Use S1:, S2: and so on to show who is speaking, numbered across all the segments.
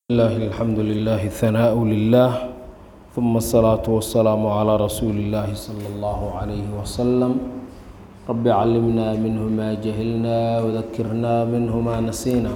S1: الله الحمد لله الثناء لله ثم الصلاة والسلام على رسول الله صلى الله عليه وسلم رب علمنا منه ما جهلنا وذكرنا منه ما نسينا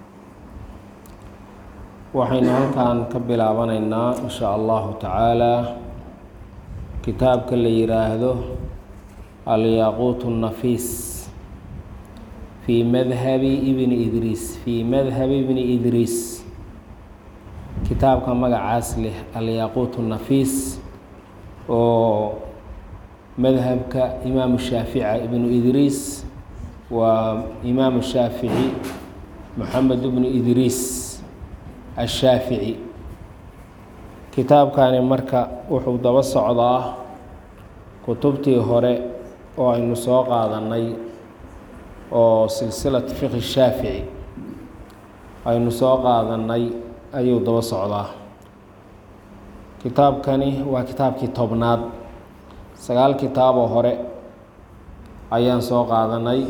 S1: waxaynu halkan ka bilaabanaynaa in sha allahu tacaala kitaabka la yiraahdo alyaquut الnafiis fii madhabi ibni idriis fii madhabi ibni idriis kitaabka magacaas leh alyaquut nafiis oo madhabka imaamu shaafica ibnu idriis waa imaamu shaafici moxamed ibnu idriis ashaafici kitaabkani marka wuxuu daba socdaa kutubtii hore oo aynu soo qaadanay oo silsilatu fiqhi shaafici aynu soo qaadanay ayuu daba socdaa kitaabkani waa kitaabkii tobnaad sagaal kitaaboo hore ayaan soo qaadanay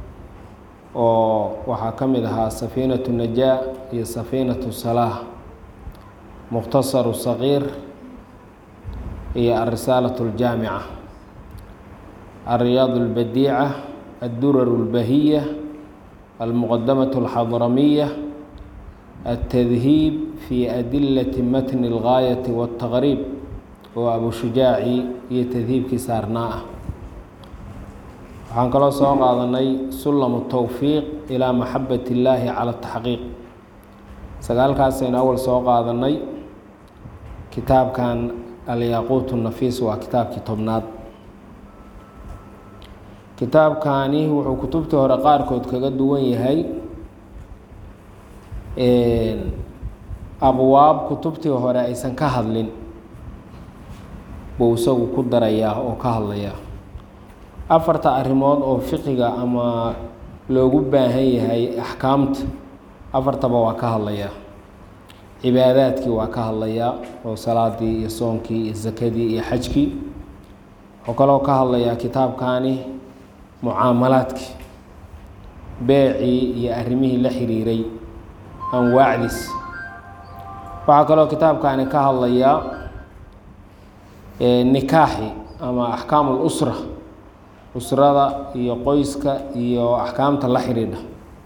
S1: oo waxaa ka mid ahaa safiinatu najaa iyo safiinatu salaah mukhtasaru saqiir iyo alrisaalatu aljaamica alriyaad albadiica addurar اlbahiya almuqadamatu alxadramiya التdهيب في أdiلة mتن الغاية والتqريب oo abu shujaaci iyo tdhiibkii saarnaa ah waxaan kaloo soo qaadanay sulam التwفiiq إilىa maxabaة الlaahi calى التaxqiiq sagaalkaasaynu awal soo qaadanay kitaabkan alyaquut الnafiis waa kitaabkii tobnaad kitaabkani wuxuu kutubtii hore qaarkood kaga duwan yahay abwaab kutubtii hore aysan ka hadlin buu isagu ku darayaa oo ka hadlayaa afarta arrimood oo fiqiga ama loogu baahan yahay axkaamta afartaba waa ka hadlayaa cibaadaadkii waa ka hadlayaa oo salaadii iyo soonkii iyo sakadii iyo xajkii wuxuu kaloo ka hadlayaa kitaabkani mucaamalaadkii beecii iyo arrimihii la xiriiray anwaacdiis waxaa kaloo kitaabkani ka hadlayaa nikaaxi ama axkaam اlusra usrada iyo qoyska iyo axkaamta la xidhiidha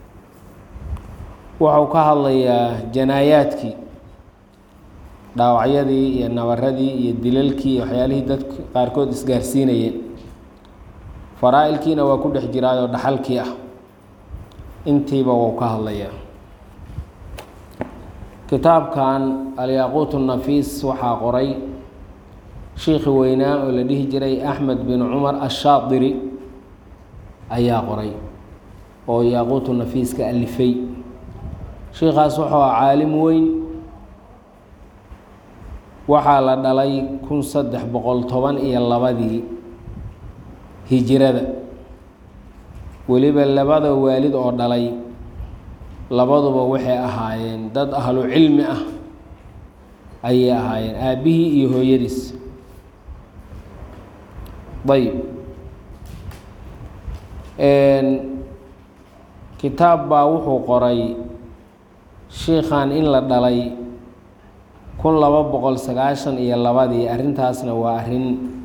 S1: wuxuu ka hadlayaa janaayaadkii dhaawacyadii iyo nabaradii iyo dilalkii iyo waxyaalihii dadka qaarkood isgaarsiinayeen faraa-ilkiina waa ku dhex jiraayoo dhaxalkii ah intiiba wuu ka hadlayaa kitaabkan alyaquut الnafiis waxaa qoray shiikhi weynaa oo la dhihi jiray axmed bin cumar ashaadiri ayaa qoray oo yaaquutu nafiiska alifay shiikaas wuxuu ah caalim weyn waxaa la dhalay kun saddex boqol toban iyo labadii hijirada weliba labada waalid oo dhalay labaduba waxay ahaayeen dad ahlu cilmi ah ayay ahaayeen aabbihii iyo hooyadiis ayb kitaab baa wuxuu qoray shiikhan in la dhalay kun laba boqol sagaashan iyo labadii arrintaasna waa arrin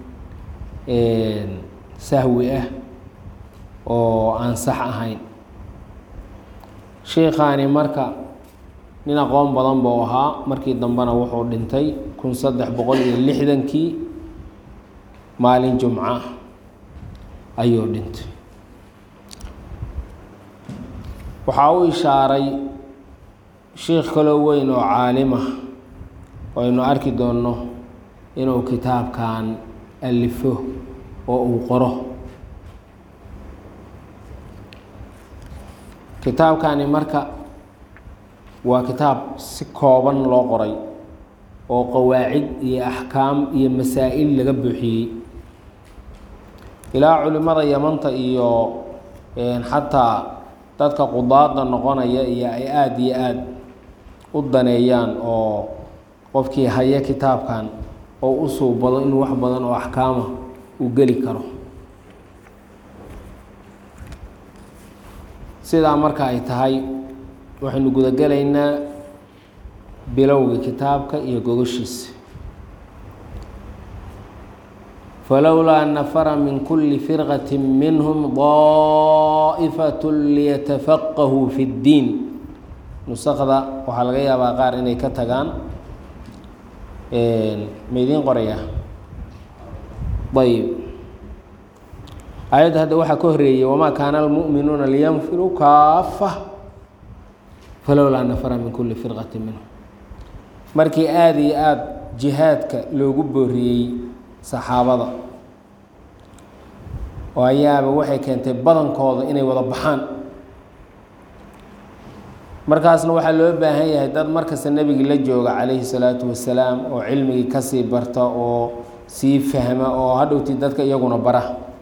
S1: sahwi ah oo aan sax ahayn shiikhaani marka nin aqoon badan buu ahaa markii dambena wuxuu dhintay kun saddex boqol iyo lixdankii maalin jumca ayuu dhintay waxaa u ishaaray shiikh kaloo weyn oo caalimah oo aynu arki doonno inuu kitaabkan alifo oo uu qoro kitaabkani marka waa kitaab si kooban loo qoray oo qawaacid iyo axkaam iyo masaa-il laga buuxiyey ilaa culimada yamanta iyo xataa dadka qudaada noqonaya iyo ay aada iyo aada u daneeyaan oo qofkii haya kitaabkan oo u suubado inuu wax badan oo axkaama uu geli karo sidaa marka ay tahay waxaynu gudagelaynaa bilowga kitaabka iyo gogoshiisa falowlaa nafara min kuli firqati minhum daa'ifat liyatafaqahuu fi اddiin nusakda waxaa laga yaabaa qaar inay ka tagaan ma idiin qoraya ayb aayadda hadda waxaa ka horeeyey wamaa kaana almu'minuuna liyanfiruu kaafa falowlaa nafara min kuli firqati minhum markii aada iyo aada jihaadka loogu booriyey saxaabada oo ayaaba waxay keentay badankooda inay wada baxaan markaasna waxaa loo baahan yahay dad markasta nebigii la jooga calayhi salaatu wasalaam oo cilmigii kasii barta oo sii fahma oo hadhowtii dadka iyaguna bara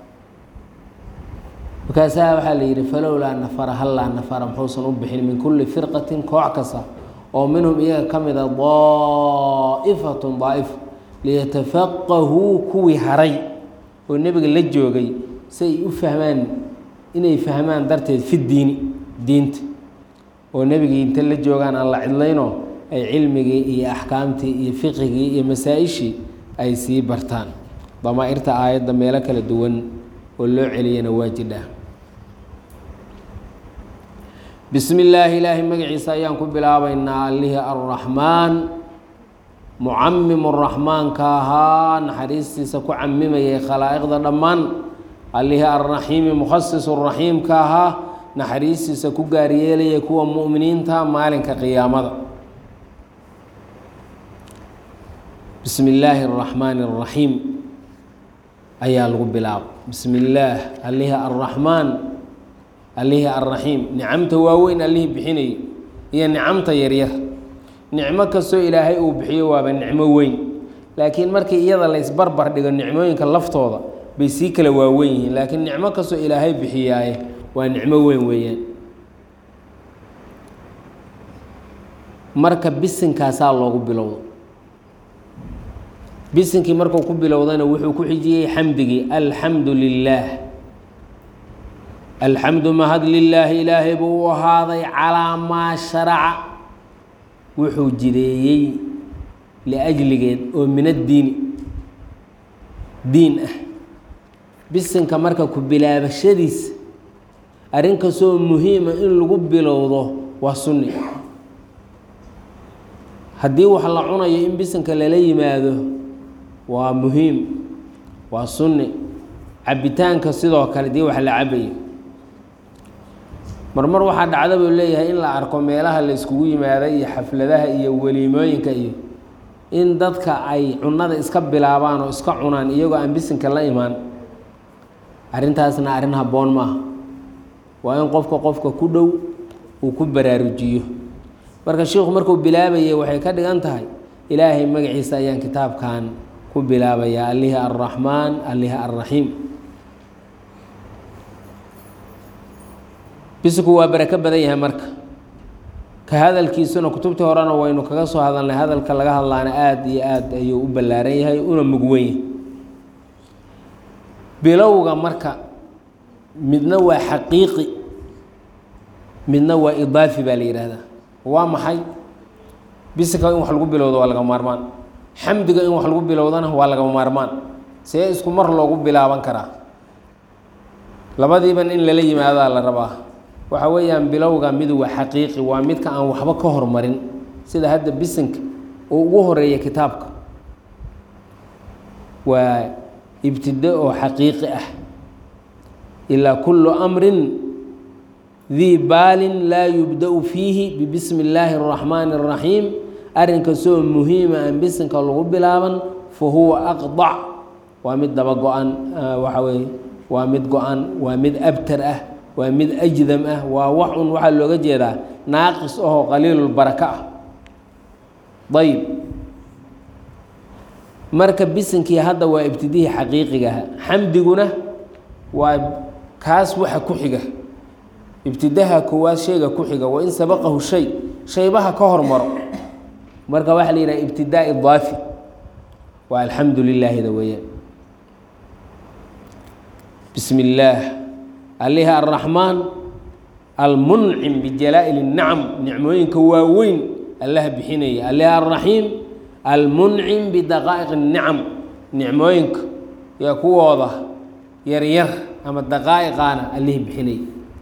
S1: markaasaa waxaa la yidhi falowlaa nafara hallaa nafara muxuusan u bixin min kulli firqatin koox kasta oo minhum iyaga ka mid a daa'ifatun daa'ifo liyatafaqahuu kuwii haray oo nebiga la joogay si ay u fahmaan inay fahmaan darteed fi diini diinta oo nebigii inta la joogaan aan la cidlayno ay cilmigii iyo axkaamtii iyo fiqigii iyo masaa-ishii ay sii bartaan damaa-irta aayadda meelo kala duwan oo loo celiyana waa jidhaa bismi illaahi ilaahay magaciisa ayaan ku bilaabaynaa allihii arraxmaan mucamimu raxmaanka ahaa naxariistiisa ku camimayay khalaa'iqda dhammaan allihii arraxiimi mukhasisu raxiimka ahaa naxariistiisa ku gaaryeelaya kuwa mu'miniinta maalinka qiyaamada bismi illaahi araxmaani araxiim ayaa lagu bilaaba bismi illaah allihii arraxmaan allihii arraxiim nicamta waaweyn allihii bixinayay iyo nicamta yaryar nicmo kastoo ilaahay uu bixiyo waaba nicmo weyn laakiin markii iyada la isbarbar dhigo nicmooyinka laftooda bay sii kala waaweyn yihiin laakiin nicmo kastoo ilaahay bixiyaaye waa nicmo weyn weeyaan marka bisinkaasaa loogu bilowdo bisinkii markuu ku bilowdana wuxuu ku xijiyey xamdigii alxamdu lilaah alxamdu mahad lilaahi ilaahay buu u ahaaday calaa maa sharaca wuxuu jideeyey liajligeed oo min addiini diin ah bisinka marka ku bilaabashadiisa arrin kastoo muhiima in lagu bilowdo waa sunni haddii wax la cunayo in bisinka lala yimaado waa muhiim waa sunni cabitaanka sidoo kale dii wax la cabayo marmar waxaa dhacda buu leeyahay in la arko meelaha la iskugu yimaada iyo xafladaha iyo weliimooyinka iyo in dadka ay cunada iska bilaabaan oo iska cunaan iyagoo aan bisinka la imaan arrintaasna arrin habboon maaha waa in qofka qofka ku dhow uu ku baraarujiyo marka sheikhu markuu bilaabayay waxay ka dhigan tahay ilaahay magaciisa ayaan kitaabkan ku bilaabayaa allihii arraxmaan allihii arraxiim bisinku waa barako badan yahay marka ka hadalkiisuna kutubtii horena waynu kaga soo hadalnay hadalka laga hadlaana aada iyo aad ayuu u ballaaran yahay una mugwen yahay bilowga marka midna waa xaqiiqi midna waa idaafi baa la yidhaahdaa waa maxay bisinka in wax lagu bilowdo waa lagama maarmaan xamdiga in wax lagu bilowdana waa lagama maarmaan see isku mar loogu bilaaban karaa labadiiban in lala yimaadaa la rabaa waxa weeyaan bilowga mid waa xaqiiqi waa midka aan waxba ka hormarin sida hadda bisinka uu ugu horeeya kitaabka waa ibtida oo xaqiiqi ah ilaa kullu amrin dii baalin laa yubda-u fiihi bibismi illaahi araxmaani araxiim arrin kastoo muhiima aan bisinka lagu bilaaban fa huwa aqdac waa mid daba go-an waxa weeye waa mid go-an waa mid abtar ah waa mid ajdam ah waa wax un waxaa looga jeedaa naaqis ahoo qaliilulbaraka ah ayb marka bisinkii hadda waa ibtidihii xaqiiqigaha xamdiguna waa kaas waxa ku xiga ibtidaha koowaad shayga ku xiga wain sabaqahu shay shaybaha ka hormaro marka waxaa la yidhaha ibtidaa idaafi waa alxamdu lilaahida weeyaan bismi illaah alihi arraxmaan almuncim bijalaa'il اnacam nicmooyinka waaweyn allaha bixinaya alle alraxiim almuncim bidaqaa'iq الnicam nicmooyinka iyo kuwooda yaryar ama daqaa'iqaana allihii bixinaya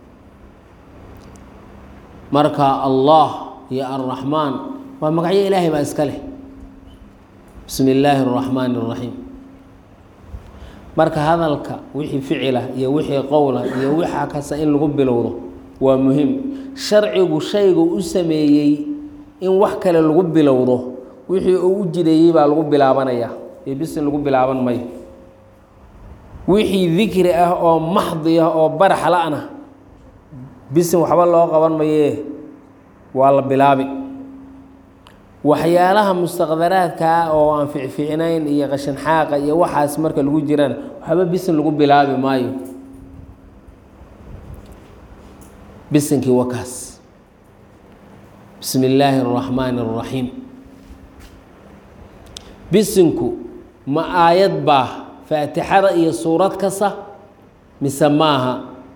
S1: marka allah iyo alraxmaan waa magacyo ilaahay baa iska leh bismi illaahi الraxmaani الraxiim marka hadalka wixii ficila iyo wixii qowla iyo wixaa kasta in lagu bilowdo waa muhiim sharcigu shaygu u sameeyey in wax kale lagu bilowdo wixii uu u jideeyey baa lagu bilaabanaya ee bisin lagu bilaaban mayo wixii dikri ah oo maxdi ah oo barax la-na bisin waxba loo qaban mayee waa la bilaabi waxyaalaha mustaqdaraadkaa oo aan ficficnayn iyo qashin xaaqa iyo waxaas marka lagu jirana waxba bisin lagu bilaabi maayo bisinkii wakaas bismi illaahi اraxmaani الraxiim bisinku ma aayad baa faatixada iyo suurad kasta mise maaha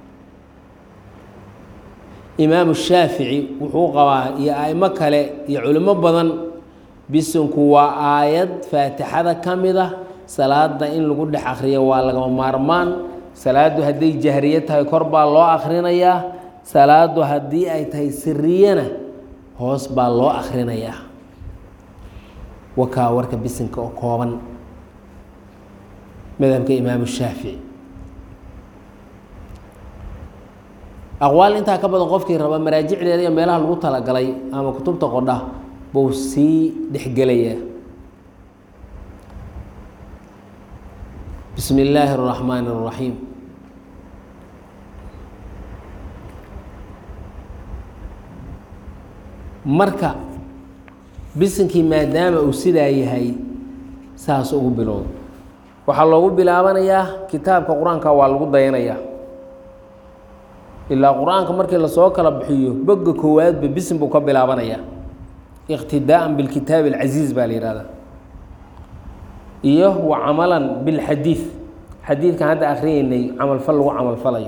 S1: imaamu shaafici wuxuu qabaa iyo aimo kale iyo culimo badan bisinku waa aayad faatixada ka mid ah salaada in lagu dhex akriyo waa lagama maarmaan salaadu hadday jahriye tahay kor baa loo akrinayaa salaadu haddii ay tahay siriyana hoos baa loo akrinayaa wakaa warka bisinka oo kooban madhabka imaamu shaafici aqwaal intaa ka badan qofkii raba maraajicdeeda iyo meelaha lagu talagalay ama kutubta qodha buu sii dhexgelayaa bismi illaahi الraxmaani الraxiim marka bisinkii maadaama uu sidaa yahay saas ugu bilowda waxaa loogu bilaabanayaa kitaabka qur-aanka waa lagu dayanayaa ilaa qur-aanka markii lasoo kala bixiyo boga koowaadba bisin buu ka bilaabanayaa iqtidaa'an bilkitaabi alcasiiz baa la yihahdaa iyo wa camalan bilxadiid xadiidkan hadda akhriyeynay camalfal lagu camalfalayo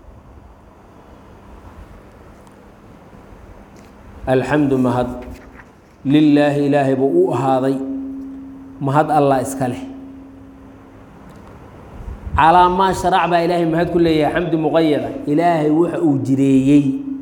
S1: alxamdu mahad lilaahi ilaahay buu u ahaaday mahad allah iska leh calaa maa sharac baa ilaahay mahad ku leeyahay xamdi muqayada ilaahay waxa uu jireeyey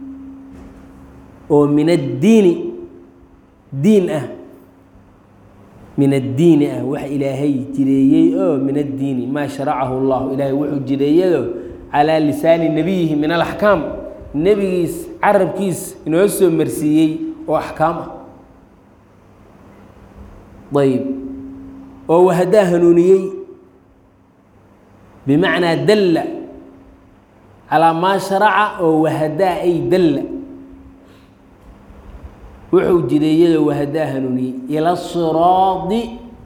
S1: oo min addiini diin ah min addiini ah waxa ilaahay jireeyey oo min addiini maa sharacahu llahu ilaahay wuxuu jireeyayo calaa lisaani nebiyihi min alaxkaam nebigiis carabkiis inoo soo marsiiyey oo axkaam ah ayb oo wahadaa hanuuniyey bimacnaa dalla calaa maa sharaca oo wahadaa ay dalla wuxuu jireeyadoo wahadaa hanuuniyey ila siraadi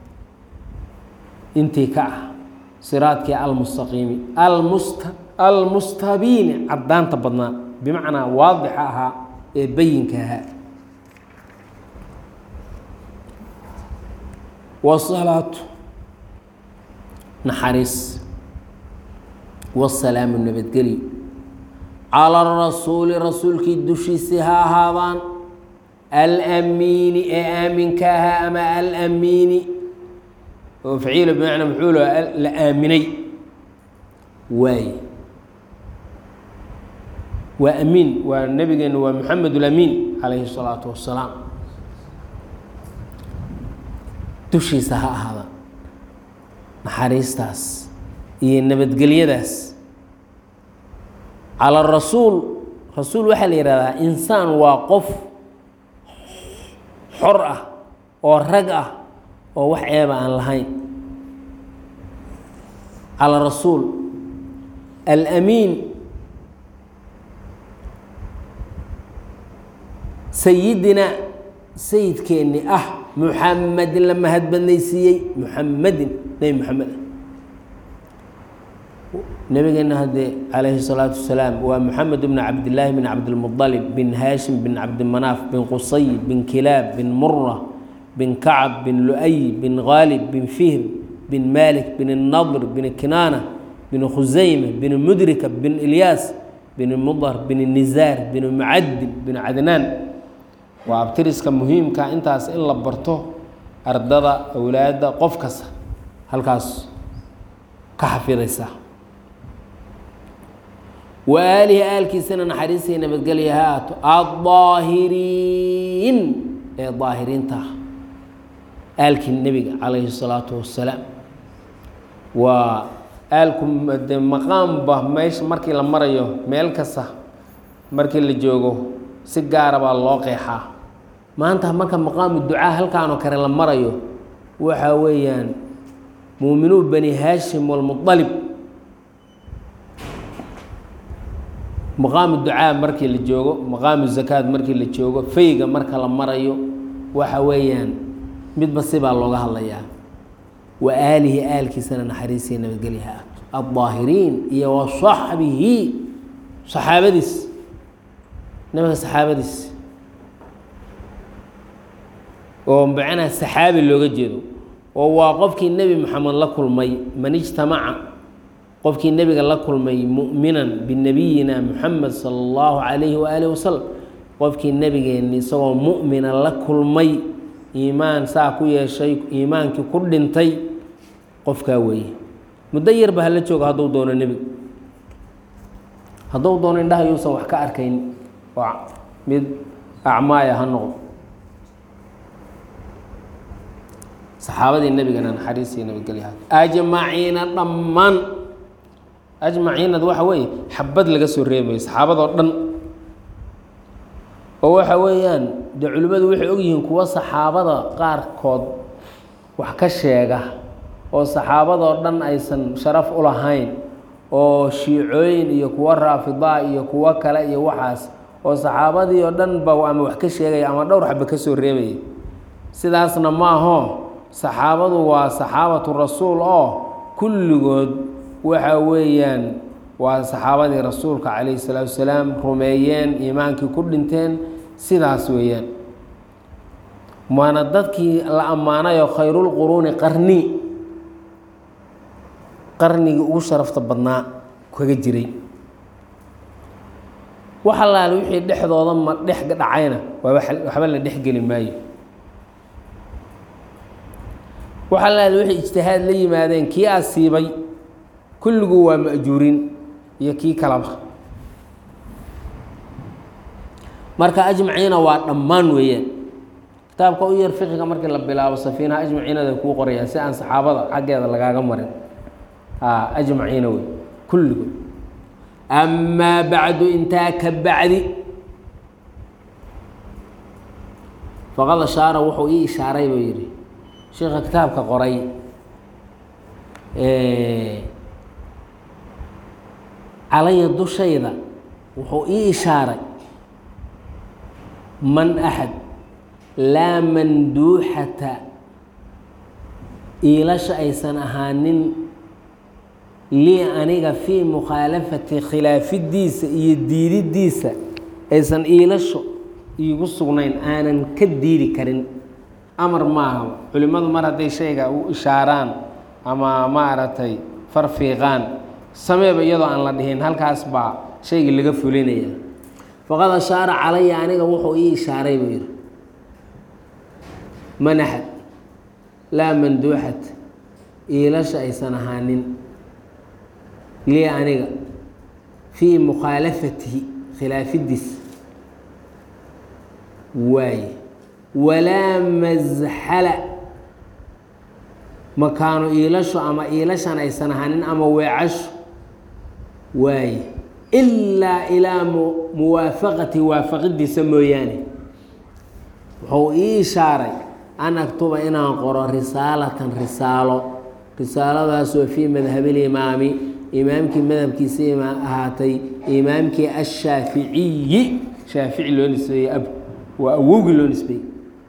S1: intii ka ah siraadkii almustaqiimi almust almustabiini caddaanta badnaa bimacnaa waadixa ahaa ee bayinka ahaa wasalaatu naxariis wasalaamu nabadgelyo cala rasuuli rasuulkii dushiisii ha ahaadaan alamiini ee aaminka ahaa ama alamiini oo faciila bimacnaa muxuu la aaminay waaye waa amiin waa nabigeena waa moxamed ulamiin calayhi الsalaatu wassalaam dushiisa ha ahaada naxariistaas iyo nabadgelyadaas cala rasuul rasuul waxaa la yihahdaa insaan waa qof xor ah oo rag ah oo wax ceeba aan lahayn cala rasuul alamiin sayidina sayidkeenni ah muxamedin la mahad badnaysiiyey muxamedin nebi moxamed ah nabigeena haddee calayhi الsalaatu wasalaam waa moxamed bn cabdillaahi bin cabdilmuطalib bin haashim bin cabdimanaaf bin qusay bin kilaab bin mura bin kacab bin lu'ay bin gaalib bin fihr bin malik bin nadr bin kinaana bin khusayma bin mudrika bin ilyaas bin mudar bin nizaar bin mucadib bin cadnaan waa abtiriska muhiimka intaas in la barto ardada awlaadda qof kasta halkaas ka xafidaysa wa aalihi aalkiisana naxariistii nabadgelya ha aato addaahiriin ee daahiriinta ah aalkii nebiga calayhi الsalaatu wassalaam waa aalku de maqaamba meesha markii la marayo meel kasta markii la joogo si gaara baa loo qeexaa maanta marka maqaamu ducaa halkaanoo kale la marayo waxa weeyaan muuminuu bani haashim walmuطalib maqaamu ducaa markii la joogo maqaamu zakaad markii la joogo fayga marka la marayo waxa weeyaan midba sibaa looga hadlayaa wa aalihi aalkiisana naxariisiya nabadgelyaha addaahiriin iyo wa saxbihi saxaabadiis nabiga saxaabadiis oo macnaha saxaabi looga jeedo oo waa qofkii nebi moxamed la kulmay man ijtamaca qofkii nebiga la kulmay mu'minan binebiyina muxamed sala allahu calayhi waaalih wasalam qofkii nebigeenni isagoo mu'mina la kulmay iimaan saa ku yeeshay iimaankii ku dhintay qofkaa weeye muddo yarba hala joogo hadduu doono nebiga hadduu doono indhaha yuusan wax ka arkayn oo mid acmaaya ha noqdo saxaabadii nebigana naxariisii nabadgelyaha ajmaciina dhammaan ajmaciinad waxa weeye xabad laga soo reemayo saxaabadoo dhan oo waxa weeyaan dee culimmadu waxay ogyihiin kuwa saxaabada qaarkood wax ka sheega oo saxaabadoo dhan aysan sharaf u lahayn oo shiicooyin iyo kuwo raafidaa iyo kuwo kale iyo waxaas oo saxaabadii oo dhan ba ama wax ka sheegaya ama dhowr xaba ka soo reebaya sidaasna maaho saxaabadu waa saxaabatu rasuul oo kulligood waxa weeyaan waa saxaabadii rasuulka calayhi salaatu wasalaam rumeeyeen iimaankii ku dhinteen sidaas weeyaan waana dadkii la ammaanayo khayrulquruuni qarni qarnigii ugu sharafta badnaa kaga jiray wax allaale wixii dhexdooda ma dhex dhacayna waaba waxba la dhexgeli maayo wax allaale wixii ijtihaad la yimaadeen kii asiibay kulligu waa ma'juurin iyo kii kalaba marka ajmaciina waa dhammaan weeyaan kitaabka u yar fiqiga markii la bilaabo safiinaha ajmaciinada kuu qorayaan si aan saxaabada xaggeeda lagaaga marin ajmaciina wey kulligood amaa bacdu intaa ka bacdi faqad ashaara wuxuu ii ishaaray buu yidhi sheika kitaabka qoray calaya dushayda wuxuu ii ishaaray man axad laa manduuxata iilasha aysan ahaanin lii aniga fii mukhaalafati khilaafidiisa iyo diididiisa aysan iilasho iigu sugnayn aanan ka diidi karin amar maaha culimmadu mar hadday shayga u ishaaraan ama maaragtay farfiiqaan sameeba iyadoo aan la dhihin halkaas baa shaygii laga fulinaya faqad ashaara calaya aniga wuxuu ii ishaaray buu yidhi manaxad laa manduuxat iilasha aysan ahaanin lii aniga fii mukhaalafatihi khilaafidiis waaye walaa masxala makaano iilasho ama iilashan aysan ahaanin ama weecasho waaye ilaa ilaa muwaafaqati waafaqidiisa mooyaane wuxuu ii ishaaray an aktuba inaan qoro risaalatan risaalo risaaladaasoo fii madhabilimaami imaamkii madhabkiisa ahaatay imaamkii ashaaficiyi shaafici loo nisbeeyey ab waa awowgii loo nisbeeyey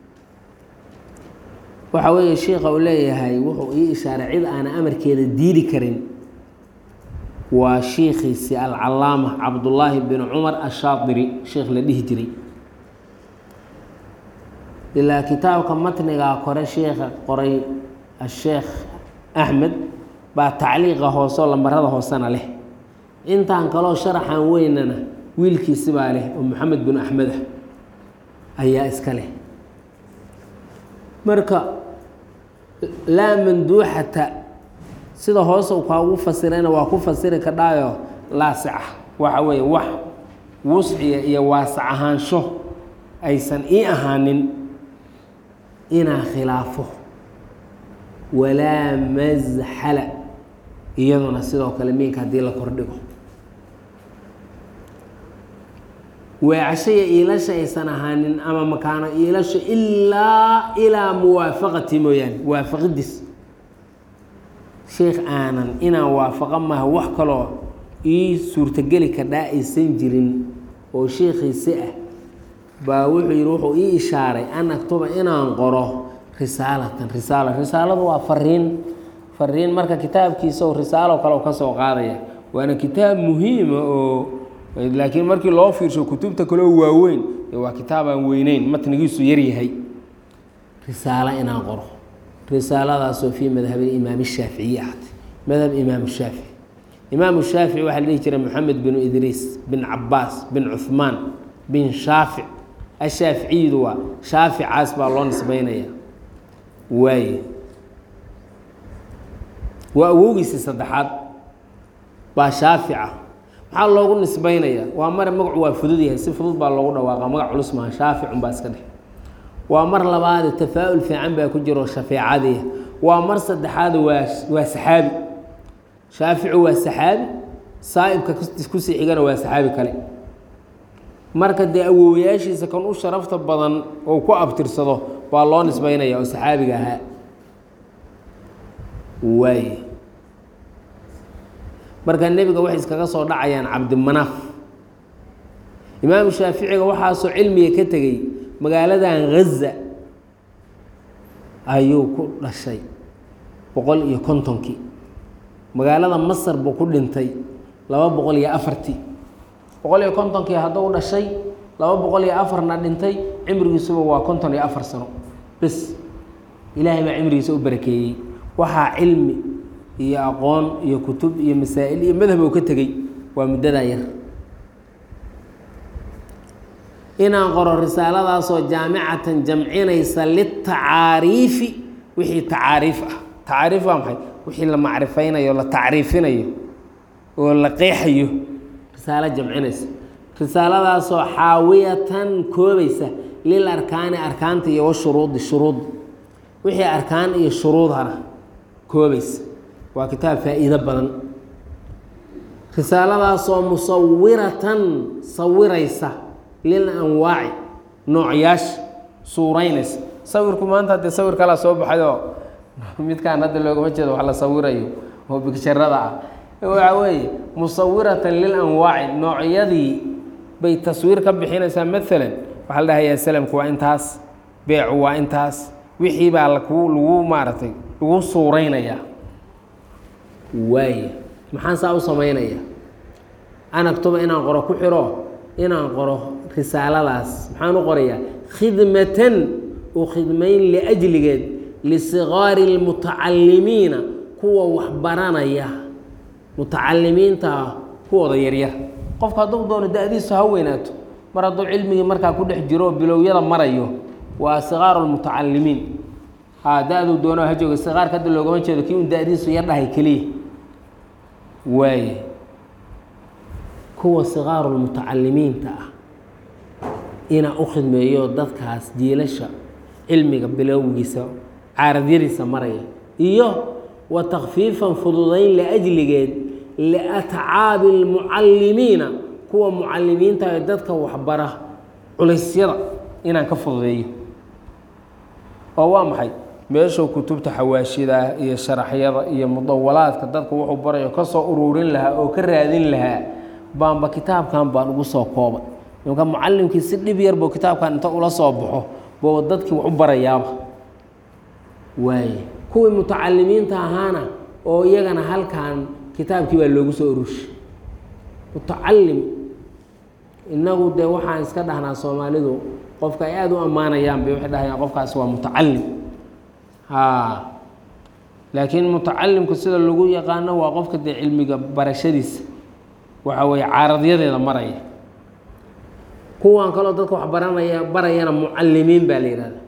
S1: waxa weeye sheikha uu leeyahay wuxuu ii ishaaray cid aana amarkeeda diidi karin waa shiikhiisi alcalaama cabdullaahi bin cumar ashaadiri sheikh la dhihi jiray ilaa kitaabka matnigaa kore sheikha qoray asheekh axmed baa tacliiqa hoose oo lambarada hoosena leh intaan kaloo sharaxan weynana wiilkiisibaa leh oo maxamed bin axmed ah ayaa iska leh marka laa manduuxata sida hoose u kaagu fasirayna waa ku fasiri kadhaayo laasica waxa weeye wax wusciya iyo waasac ahaansho aysan ii ahaanin inaa khilaafo walaa masxala iyaduna sidoo kale miinka haddii la kordhigo weecashaya iilasha aysan ahaanin ama makaano iilasha ilaa ilaa muwaafaqati mooyaane waafaqidiis sheikh aanan inaan waafaqa maha wax kaloo ii suurtogeli kadhaa aysan jirin oo sheikhiisi ah baa wuxuu yihi wuxuu ii ishaaray an aktuba inaan qoro risaalatan risaala risaaladu waa fariin fariin marka kitaabkiisa oo risaalo kale u ka soo qaadaya waana kitaab muhiima oo laakiin markii loo fiirsho kutubta kaleo waaweyn waa kitaab aan weyneyn matnigiisu yaryahay risaalo inaan qoro risaaladaasoo fii madhabi imaam shaaficiyi ahatay madhab imaam shaafici imaam shaafici waxaa la dhihi jiray moxamed bin idriis bin cabaas bin cuhmaan bin shaafic ashaaficiydu waa shaaficaas baa loo nisbeynaya waaye waa awowgiisii saddexaad baa shaafica maxaa loogu nisbeynaya waa mare magacu waa fudud yahay si fudud baa loogu dhawaaqa magac culus maha shaaficun baa iska dheh waa mar labaade tafaa-ul fiican baa ku jiro shafeecadii waa mar saddexaad waa waa saxaabi shaaficu waa saxaabi saa'ibka kusii xigana waa saxaabi kale marka dee awoowayaashiisa kan u sharafta badan oo ku abtirsado baa loo nisbeynaya oo saxaabiga ahaa waaye marka nebiga waxay iskaga soo dhacayaan cabdimanaaf imaamu shaaficiga waxaasoo cilmiga ka tegey magaaladan ghaza ayuu ku dhashay boqol iyo kontonkii magaalada masar buu ku dhintay laba boqol iyo afartii boqol iyo kontonkii hadduu dhashay laba boqol iyo afarna dhintay cimrigiisuba waa konton iyo afar sano bes ilaahay baa cimrigiisa u barakeeyey waxaa cilmi iyo aqoon iyo kutub iyo masaa'il iyo madhab uu ka tegey waa muddadaa yar inaan qoro risaaladaasoo jaamicatan jamcinaysa litacaariifi wixii tacaariif ah tacaariif waa maxay wixii la macrifaynayo la tacriifinayo oo la qeexayo risaalo jamcinaysa risaaladaasoo xaawiyatan koobaysa lil arkaani arkaanta iyo washuruudi shuruud wixii arkaan iyo shuruudhana koobaysa waa kitaab faa-iido badan risaaladaasoo musawiratan sawiraysa lil anwaaci noocyaasha suuraynaysa sawirku maanta haddee sawir kalaa soo baxayoo midkaan hadda loogama jeedo wax la sawirayo oo bigsharada ah waxa weeye musawiratan lil anwaaci noocyadii bay taswiir ka bixinaysaa maalan waxaa la dhahayaa salamku waa intaas beecu waa intaas wixii baa lagu lagu maaragtay lagu suuraynayaa waaye maxaan saa u samaynayaa anagtuba inaan qoro ku xiro inaan qoro risaaladaas maxaan u qorayaa khidmatan u khidmayn liajligeed lisigaari lmutacalimiina kuwa waxbaranaya mutacalimiinta kuwooda yaryar qofka hadduu doono da-diisu ha weynaato mar hadduu cilmigii markaa ku dhex jiro bilowyada marayo waa sigaaru lmutacalimiin ha da-duu doono ha jooga sigaarka hadda loogama jeedo kii un da-diisu yar dhahay keliya waaye kuwa sigaaru lmutacalimiinta ah inaa u khidmeeyo dadkaas jiilasha cilmiga bilowgiisa caaradyadiisa maraya iyo wa takfiifan fududayn liajligeed liatcaabi lmucalimiina kuwa mucalimiinta ee dadka waxbara culaysyada inaan ka fududeeyo oo waa maxay meeshuu kutubta xawaashida iyo sharaxyada iyo mudawalaadka dadka wuxuu barayo ka soo ururin lahaa oo ka raadin lahaa baanba kitaabkan baan ugu soo koobay imka mucalimkii si dhib yar buu kitaabkan inta ula soo baxo buu dadkii wax u barayaaba waaye kuwii mutacalimiinta ahaana oo iyagana halkan kitaabkii baa loogu soo urushay mutacalim inagu dee waxaan iska dhahnaa soomaalidu qofka ay aada u ammaanayaan bay waxay dhahayaan qofkaasi waa mutacalim ha laakiin mutacalimku sida lagu yaqaano waa qofka dee cilmiga barashadiisa waxa weeye caaradyadeeda maraya kuwan kaloo dadka wax baranaya barayana mucalimiin baa la yihahda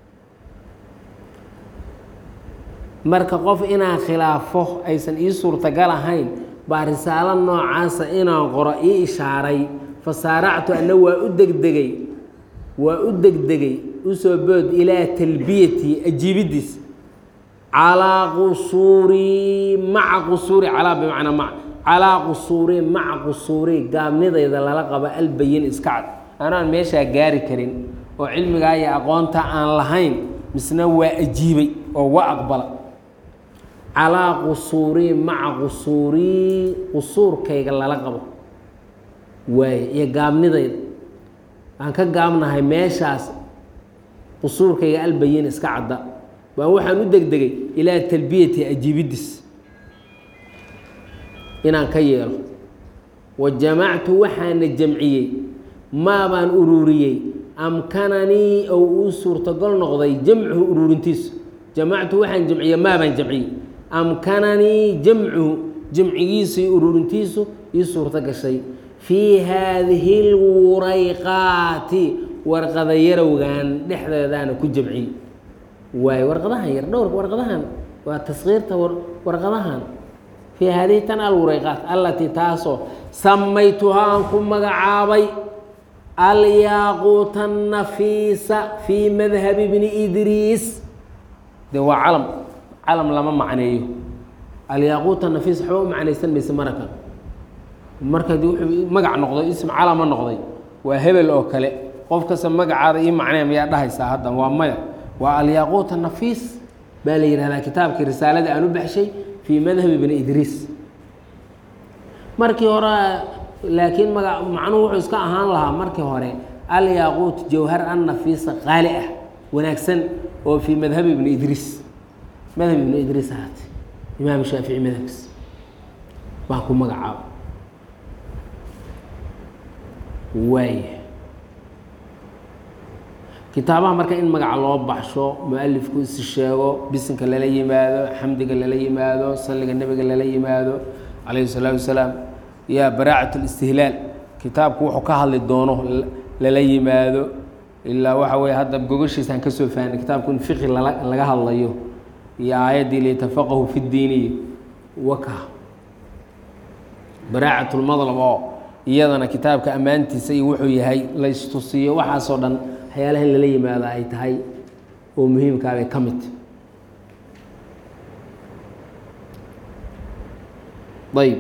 S1: marka qof inaan khilaafo aysan ii suurtagal ahayn baa risaalo noocaasa inaan qoro ii ishaaray fasaaractu ana waa u degdegay waa u degdegay usoo bood ilaa talbiyati ajiibidiis calaa qusuuri maca qusuuri calaa bimacnaa mac calaa qusuuri maca qusuuri gaabnidayda lala qabo albayin iska cad anaan meeshaa gaari karin oo cilmigaa iyo aqoonta aan lahayn misna waa ajiibay oo waa aqbala calaa qusuuri maca qusuuri qusuurkayga lala qabo waaye iyo gaabnidayda aan ka gaabnahay meeshaas qusuurkayga albayin iska cadda baan waxaan u degdegay ilaa talbiyati ajiibidis inaan ka yeelo wa jamactu waxaana jamciyey maabaan ururiyey amkananii ou uu suurtagol noqday jamcuhu ururintiisu jamactu waxaan jamciyey maabaan jamciyey amkananii jamcuhu jamcigiisu iyo ururintiisu ii suurto gashay fii haadihi lwurayqaati warqada yarowgan dhexdeedaana ku jamciyey waayo warqadahan yar dhowrka warqadahan waa taskiirta warqadahan fii haadihi tan alwurayqaat allatii taasoo samaytuhaa aan ku magacaabay alyaaquuta nafiisa fii madhabi bni idriis de waa calam calam lama macneeyo alyaaquuta nafiis waxba u macnaysan mayse marakan marka de wuxuu magac noqday ism calama noqday waa hebel oo kale qof kasta magacaada ii macnee mayaa dhahaysaa haddan waa maya waa alyaaquuta nafiis baa la yihahdaa kitaabkii risaalada aan u baxshay fii madhabi bni idriis markii hore laakiin maga macnuhu wuxuu iska ahaan lahaa markii hore alyaaquut jawhar an nafiisa qaali ah wanaagsan oo fii madhabi ibni idriis madhab ibni idriis ahaatay imaam shaafici madhabkiis baan ku magacaaba waaya kitaabaha marka in magaca loo baxsho mu-alifku isi sheego bisinka lala yimaado xamdiga lala yimaado salliga nebiga lala yimaado calayhi salaatu wasalaam yaa baraacat listihlaal kitaabku wuxuu ka hadli doono lala yimaado ilaa waxa weye hadda gogashiisaan kasoo fahnay kitaabku in fiqi lala laga hadlayo iyo aayaddii litafaqahu fi ddiiniy waka baraacat lmadlab oo iyadana kitaabka ammaantiisa iyo wuxuu yahay la istusiyo waxaasoo dhan waxyaalaha in lala yimaado ay tahay oo muhiimkaabay ka mid ayb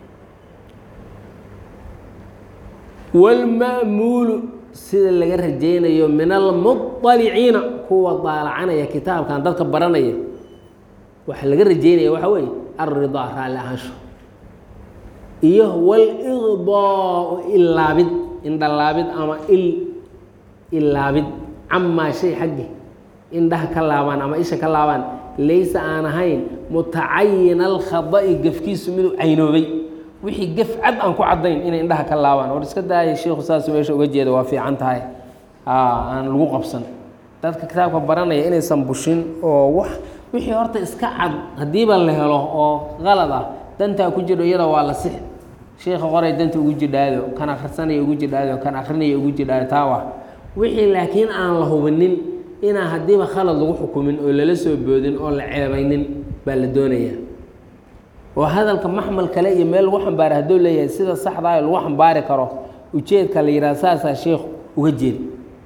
S1: wاlma'muulu sida laga rajaynayo min almuطaliciina kuwa daalacanaya kitaabkan dadka baranaya waxa laga rajaynaya waxa weeye alridaa raalli ahaansho iyo wاlإضاء ilaabid indhalaabid ama il ilaabid camaa shay xaggi indhaha ka laabaan ama isha ka laabaan laysa aan ahayn mutacayin alkhada'i gefkiisu miduu caynoobay wixii gef cad aan ku caddayn inay indhaha ka laabaan war iska daaya sheikhu saas meesha uga jeeda waa fiican tahay aan lagu qabsan dadka kitaabka baranaya inaysan bushin oo wax wixii horta iska cad haddiiba la helo oo qalad ah dantaa ku jiro iyada waa la six sheikha qoray danta ugu jidhaado kan akhrisanaya ugu jidhaado kan akrinaya ugu jidhaado taawa wixii laakiin aan la hubinin inaan haddiiba khalad lagu xukumin oo lala soo boodin oo la ceebaynin baa la doonayaa oo hadalka maxmal kale iyo meel lagu xambaara hadduu leeyahay sida saxdaa lagu xambaari karo ujeedka la yidhaha saasaa sheikhu uga jeeda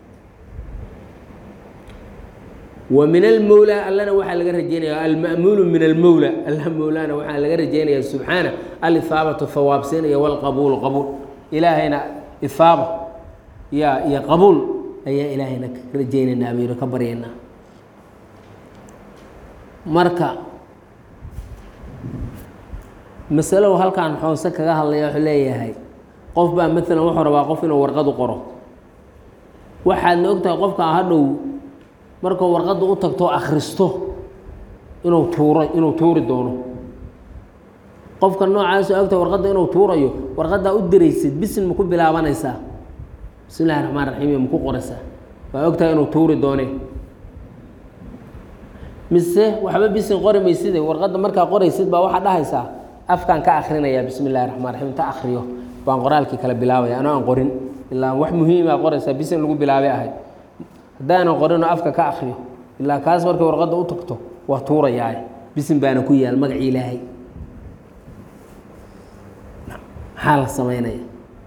S1: wa min almowla allana waxaa laga rajeynaya alma'muulu min almowla alla mowlaana waxaa laga rajeynaya subxaana alihaabatu hawaabsiin iyo walqabuulu qabuul ilaahayna ihaaba ya iyo qabuul ayaa ilaahayna ka rajeynaynaa baynu ka baryaynaa marka masalow halkaan xoose kaga hadlaya wuxuu leeyahay qof baa maalan wuxuu rabaa qof inuu warqad u qoro waxaadna ogtahay qofka hadhow markuu warqadda u tagto akhristo inuu tuuro inuu tuuri doono qofka noocaas oo ogtahay warqadda inuu tuurayo warqaddaa u diraysid bisin ma ku bilaabanaysaa bismi illahi raxmaan raxiim iyo maku qoraysaa waa ogtahay inuu tuuri doone mise waxba bisin qori mayside warqadda markaa qoraysid baa waxaa dhahaysaa afkaan ka akrinayaa bismi illahi raxmaan raxiim inta akriyo baan qoraalkii kale bilaabaya anoo aan qorin ilaa wax muhiima qoraysaa bisin lagu bilaabay ahayd haddaanan qorinoo afka ka akriyo ilaa kaas markay warqadda u tagto waa tuurayaa bisin baana ku yaal magacii ilaahay maxaa la samaynaya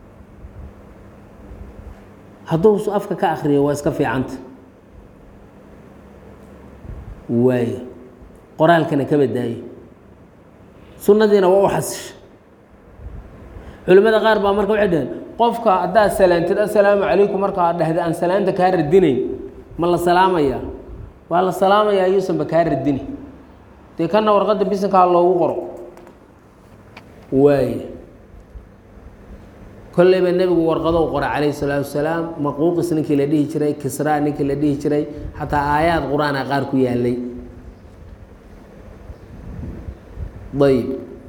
S1: hadduu afka ka akriyo waa iska fiicanta waayo qoraalkana ka badaayo sunnadiina waa u xasisha culimmada qaar baa marka waxay dhaheen qofka haddaad salaantid assalaamu calaykum markaa dhahda aan salaanta kaa radinayn ma la salaamayaa waa la salaamayaa yuusanba kaa radini dee kana warqadda bisinkaa loogu qoro waayo kolleyba nebigu warqadow qora calayhi salaatu wasalaam maquuqis ninkii la dhihi jiray kisraa ninkii la dhihi jiray xataa aayaad qur-aana qaar ku yaalay ayb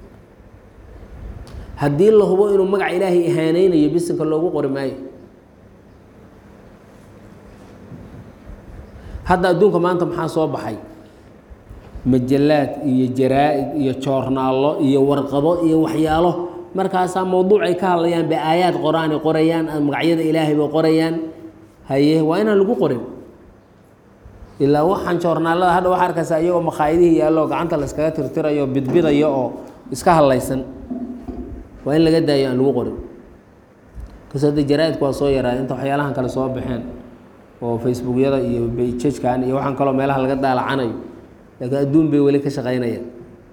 S1: haddii la hubo inuu magaca ilaahay ihaaneynayo bisinka loogu qori maayo hadda adduunka maanta maxaa soo baxay majalaad iyo jaraa-id iyo joornaallo iyo warqado iyo waxyaalo markaasaa mawduuc ay ka hadlayaan bay aayaad qor-aan ay qorayaan magacyada ilaahay bay qorayaan haye waa inaan lagu qorin ilaa waxaan joornaalada hadha waxaa arkaysaa iyagoo makhaayadihii yaallo gacanta la iskaga tirtirayo bidbidayo oo iska hadlaysan waa in laga daayo aan lagu qorin kas hadda jaraa-idku waa soo yaraa inta waxyaalahan kale soo baxeen oo facebookyada iyo bejajkan iyo waxaan kaloo meelaha laga daalacanayo laakiin adduun bay weli ka shaqaynayaan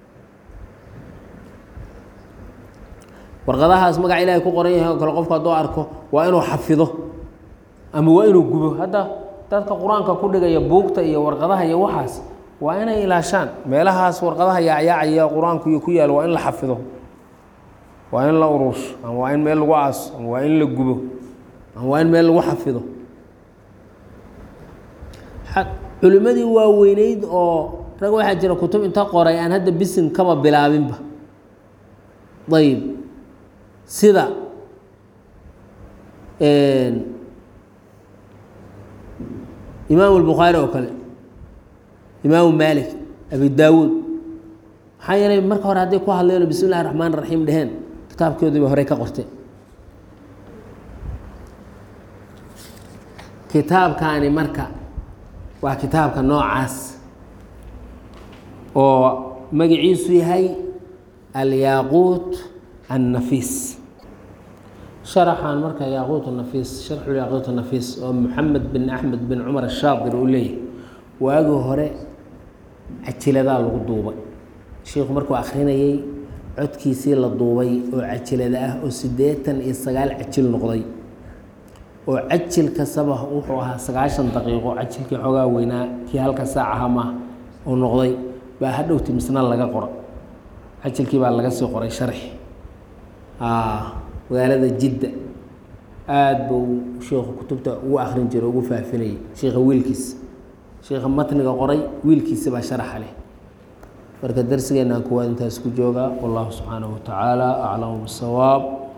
S1: warqadahaas magaca ilaahay ku qoran yahay oo kale qofku hadduu arko waa inuu xafido ama waa inuu gubo hadda dadka qur-aanka ku dhigaya buugta iyo warqadaha iyo waxaas waa inay ilaashaan meelahaas warqadaha yaacyaacaya qur-aanku iyo ku yaalo waa in la xafido waa in la urursho ama waa in meel lagu aaso ama waa in la gubo ama waa in meel lagu xafido culimmadii waaweyneyd oo rag waxaa jira kutub inta qoray aan hadda bisin kaba bilaabinba ayb sida imaamu الbukhaari oo kale imaamu malik abi daawuud maxaa yeelay marka hore hadday ku hadleen bismi اllahi الraxmaan الraxiim dheheen kitaabkoodii bay horey ka qorteen kitaabkaani marka waa kitaabka noocaas oo magaciisu yahay alyaaquut annafiis sharaxan marka yaaquut nafiis sharxu yaaquut nafiis oo moxamed bin axmed bin cumar ashaadir uu leeyahay waagii hore cajiladaa lagu duubay sheikhu markuu akrinayay codkiisii la duubay oo cajilada ah oo siddeetan iyo sagaal cajil noqday oo cajil kastaba wuxuu ahaa sagaashan daqiiqo cajilkii xoogaa weynaa kii halka saacaha maaha uu noqday baa hadhowti misna laga qora cajilkii baa laga sii qoray sharxi magaalada jidda aada buu sheikhu kutubta ugu akrin jiray ugu faafinayay sheikha wiilkiisa sheikha matniga qoray wiilkiisa baa sharaxa leh marka darsigeenaan kuwaad intaas ku joogaa wallahu subxaanahu wa tacaala aclamu bisawaab